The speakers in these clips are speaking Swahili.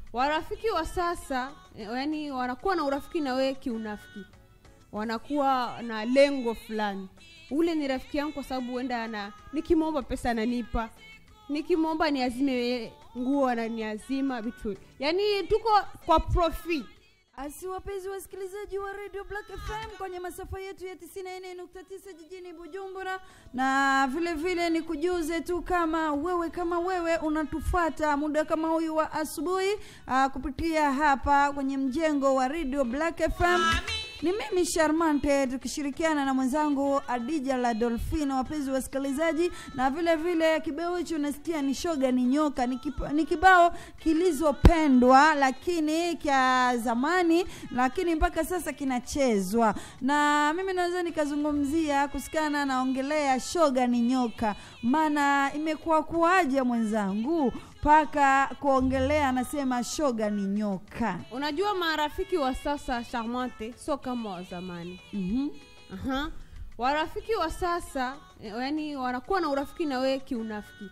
warafiki wa sasa eh, yani wanakuwa na urafiki na wewe kiunafiki wanakuwa na lengo fulani ule ni rafiki yangu kwa sababu huenda ana nikimwomba pesa ananipa nikimwomba niazime yeye nguo ananiazima vitu yaani tuko kwa profi Asi wapenzi wasikilizaji wa Radio Black FM kwenye masafa yetu ya 94.9 jijini Bujumbura, na vile vile ni kujuze tu kama wewe kama wewe unatufata muda kama huyu wa asubuhi uh, kupitia hapa kwenye mjengo wa Radio Black FM. Ni mimi Charmante tukishirikiana na mwenzangu Adija la Dolphine, wapenzi wasikilizaji, na vile vile kibao hicho unasikia ni shoga ni nyoka, ni, kipa, ni kibao kilizopendwa lakini kya zamani, lakini mpaka sasa kinachezwa, na mimi naweza nikazungumzia kusikana naongelea shoga ni nyoka, maana imekuwa kuwaje mwenzangu mpaka kuongelea anasema shoga ni nyoka. unajua marafiki wa sasa charmante sio kama wa zamani mm Aha. warafiki wa sasa eh, yani wanakuwa na urafiki na wewe kiunafiki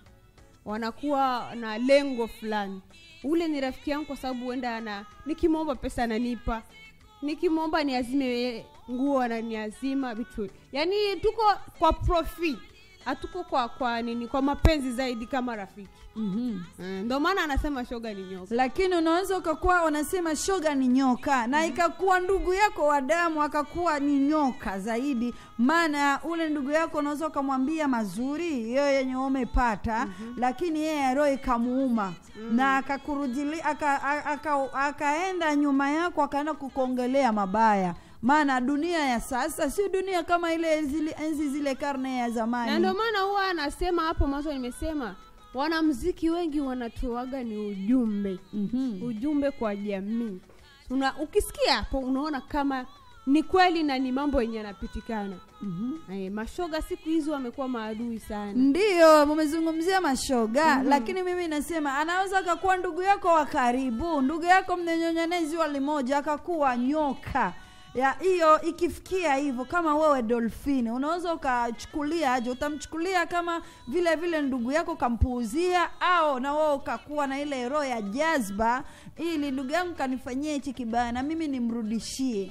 wanakuwa na lengo fulani ule ni rafiki yangu kwa sababu huenda ana nikimwomba pesa ananipa nikimwomba niazime yeye nguo ananiazima vitu yaani tuko kwa profi hatuko kwa kwa nini kwa mapenzi zaidi kama rafiki mm Eh, ndio maana anasema shoga ni nyoka lakini unaweza ukakuwa unasema shoga ni nyoka na ikakuwa ndugu yako wa damu akakuwa ni nyoka zaidi maana ule ndugu yako unaweza ukamwambia mazuri hiyo yenye umepata lakini yeye roho ikamuuma na akakurudili aka, aka, aka, akaenda nyuma yako akaenda kukuongelea mabaya maana dunia ya sasa sio dunia kama ile zile enzi zile karne ya zamani na ndio maana huwa anasema hapo mwanzo nimesema wanamziki wengi wanatoaga ni ujumbe Mhm. ujumbe kwa jamii una ukisikia hapo unaona kama ni kweli na ni mambo yenye yanapitikana Mhm. Eh, mashoga siku hizi wamekuwa maadui sana ndiyo mumezungumzia mashoga lakini mimi nasema anaweza akakuwa ndugu yako wa karibu ndugu yako mnenyonyane ziwa limoja akakuwa nyoka ya hiyo ikifikia hivyo kama wewe dolfini unaweza ukachukulia aje utamchukulia kama vile vile ndugu yako kampuuzia au na wewe ukakuwa na ile roho ya jazba ili ndugu yangu kanifanyia hichi kibaya na mimi nimrudishie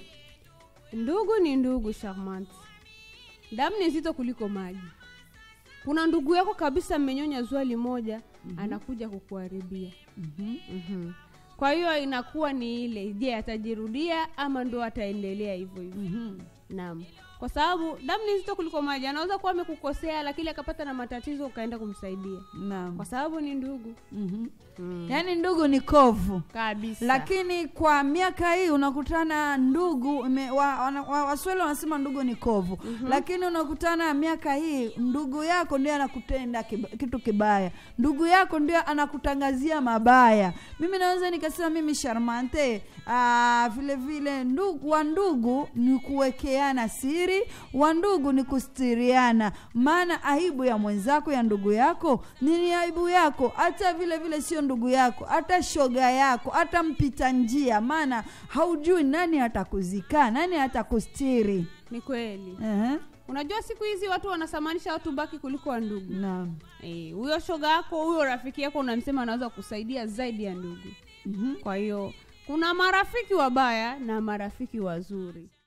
ndugu ni ndugu charmant damu ni nzito kuliko maji kuna ndugu yako kabisa mmenyonya zwali moja mm-hmm. anakuja kukuharibia mm-hmm. mm-hmm. kwa hiyo inakuwa ni ile je atajirudia ama ndo ataendelea hivyo hivyo Mm-hmm. naam kwa sababu damu ni nzito kuliko maji anaweza kuwa amekukosea lakini akapata na matatizo ukaenda kumsaidia naam kwa sababu ni ndugu mm-hmm. mm. yaani ndugu ni kovu kabisa lakini kwa miaka hii unakutana ndugu ime- wa- wana- wa- waswahili wanasema ndugu ni kovu mm-hmm. lakini unakutana miaka hii ndugu yako ndio anakutenda kiba, kitu kibaya ndugu yako ndio anakutangazia mabaya mimi naweza nikasema mimi sharmante aa, vile vile ndugu wa ndugu ni kuwekeana siri wa ndugu ni kustiriana maana aibu ya mwenzako ya ndugu yako ni ni aibu yako hata vile vile sio ndugu yako hata shoga yako hata mpita njia maana haujui nani atakuzika nani atakustiri ni kweli uh-huh. unajua siku hizi watu wanasamanisha watu baki kuliko wa ndugu naam Eh, huyo shoga yako huyo rafiki yako unamsema anaweza kusaidia zaidi ya ndugu mm-hmm. kwa hiyo kuna marafiki wabaya na marafiki wazuri